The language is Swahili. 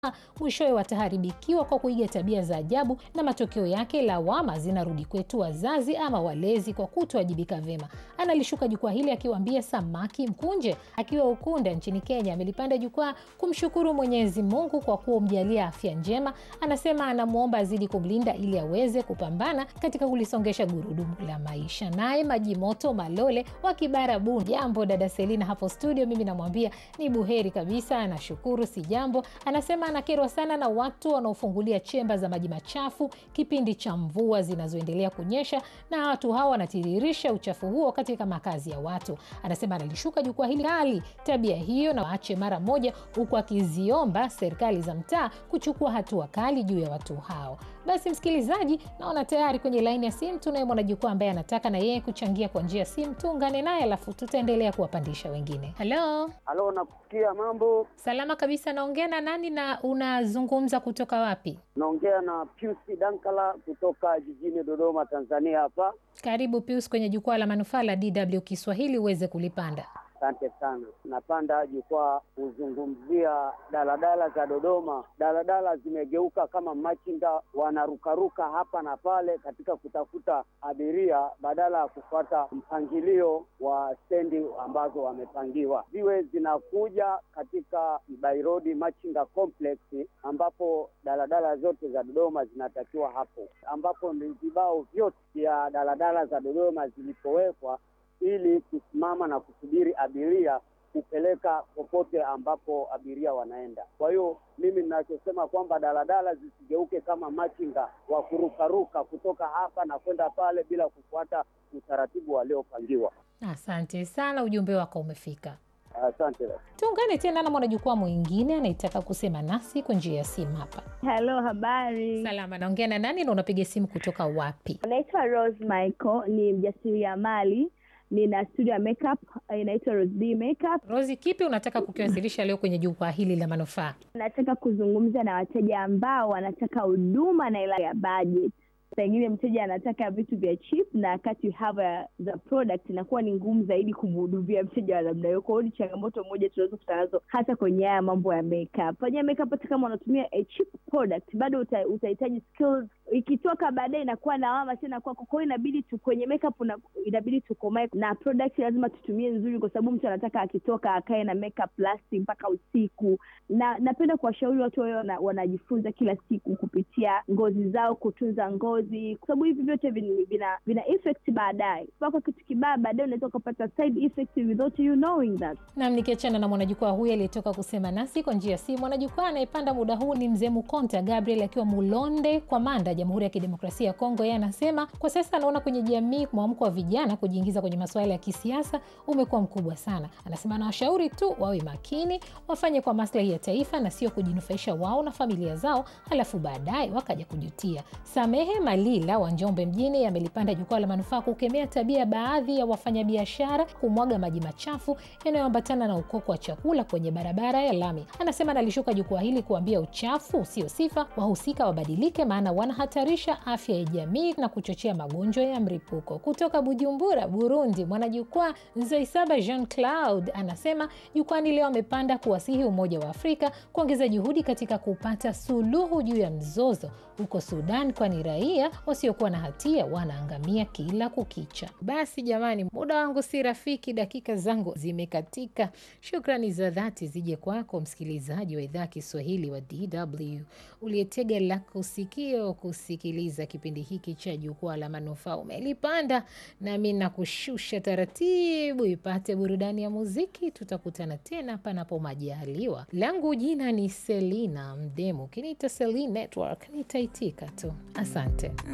mwishowe wataharibikiwa kwa kuiga tabia za ajabu, na matokeo yake lawama zinarudi kwetu wazazi ama walezi kwa kutowajibika vyema. Analishuka jukwaa hili akiwaambia samaki mkunje. Akiwa Ukunda nchini Kenya, amelipanda jukwaa kumshukuru Mwenyezi Mungu kwa kumjalia afya njema. Anasema anamwomba azidi kumlinda ili aweze kupambana katika kulisongesha gurudumu la maisha. Naye Maji Moto Malole wa Kibarabu, jambo dada Selina hapo studio. Mimi namwambia ni buheri kabisa, anashukuru si jambo. Anasema anakerwa sana na watu wanaofungulia chemba za maji machafu kipindi cha mvua zinazoendelea kunyesha, na watu hawa wanatiririsha uchafu huo katika makazi ya watu. Anasema analishuka jukwaa hili hali tabia hiyo na waache mara moja, huku akiziomba serikali za mtaa kuchukua hatua kali juu ya watu hao. Basi msikilizaji, naona tayari kwenye laini ya simu tunaye mwanajukwaa ambaye anataka na yeye kuchangia kwa njia ya simu. Tuungane naye alafu tutaendelea kuwapandisha wengine. Halo, Halo, nakusikia. Mambo, salama kabisa. Naongea na nani na unazungumza kutoka wapi? naongea na Pius Dankala kutoka jijini Dodoma, Tanzania. Hapa Karibu Pius kwenye jukwaa la manufaa la DW Kiswahili uweze kulipanda. asante sana. Napanda jukwaa kuzungumzia daladala za Dodoma. Daladala zimegeuka kama machinga, wanarukaruka hapa na pale katika kutafuta abiria badala ya kufuata mpangilio wa stendi ambazo wamepangiwa. Ziwe zinakuja katika By Road Machinga Complex ambapo daladala zote za Dodoma zinatakiwa hapo, ambapo ni vibao vyote vya daladala za Dodoma zilipowekwa ili kusimama na kusubiri abiria kupeleka popote ambapo abiria wanaenda. Kwa hiyo mimi ninachosema kwamba daladala zisigeuke kama machinga wa kurukaruka kutoka hapa na kwenda pale bila kufuata utaratibu waliopangiwa. Asante sana, ujumbe wako umefika. Asante. Tuungane tena na mwanajukwaa mwingine anayetaka kusema nasi kwa njia ya simu hapa. Halo, habari. Salama, naongea na nani na unapiga simu kutoka wapi? Naitwa Rose Michael, ni mjasiriamali, nina studio ya makeup inaitwa Rose B Makeup. Rosi, kipi unataka kukiwasilisha leo kwenye jukwaa hili la manufaa? Nataka kuzungumza na wateja ambao wanataka huduma na ila ya budget. Pengine mteja anataka vitu vya cheap na wakati you have a, the product inakuwa ni ngumu zaidi kumhudumia mteja wa namna hiyo. Kwa hiyo ni changamoto moja tunaweza kukutana nazo hata kwenye haya mambo ya makeup. Kwenye makeup hata kama unatumia a cheap product bado uta, utahitaji skills. Ikitoka baadaye inakuwa lawama tena kwako. Kwa hiyo inabidi tu kwenye makeup una, inabidi tukomae na product lazima tutumie nzuri, kwa sababu mtu anataka akitoka akae na makeup lasting mpaka usiku. Na napenda kuwashauri watu wao wana, wanajifunza kila siku kupitia ngozi zao, kutunza ngozi, kwa sababu hivi vyote vina, vina, vina effect baadaye. Mpaka kitu kibaya baadaye unaweza ukapata side effect without you knowing that. Nam, nikiachana na mwanajukwaa huyu aliyetoka kusema nasi kwa njia ya simu, mwanajukwaa anayepanda muda huu ni mzee Mukonta Gabriel akiwa Mulonde kwa Manda, Jamhuri ya Kidemokrasia ya Kongo. Yeye anasema kwa sasa anaona kwenye jamii mwamko wa vijana kujiingiza kwenye masuala ya kisiasa umekuwa mkubwa sana. Anasema anawashauri tu wawe makini, wafanye kwa maslahi ya taifa na sio kujinufaisha wao na familia zao, halafu baadaye wakaja kujutia. Samehe Malila wa Njombe mjini amelipanda jukwaa la manufaa kukemea tabia ya baadhi ya wafanyabiashara kumwaga maji machafu yanayoambatana na ukoko wa chakula kwenye barabara ya lami. Anasema analishuka jukwaa hili kuambia uchafu sio sifa, wahusika wabadilike, maana wanahatarisha afya ya jamii na kuchochea magonjwa ya mlipuko. Kutoka Bujumbura, Burundi, mwanajukwaa Nzoisaba Jean Claude anasema jukwani leo amepanda kuwasihi Umoja wa Afrika kuongeza juhudi katika kupata suluhu juu ya mzozo huko Sudan, kwani raia wasiokuwa na hatia wanaangamia kila kukicha. Basi jamani, muda wangu si rafiki, dakika zangu zimekatika. Shukrani za dhati zije kwako msikilizaji wa idhaa Kiswahili wa DW uliyetega lako sikio kusikiliza kipindi hiki cha jukwaa la manufaa. Umelipanda nami na kushusha taratibu, ipate burudani ya muziki. Tutakutana tena panapo majaliwa. Langu jina ni Selina Mdemu, kiniita Selina Network nitaitika tu. Asante.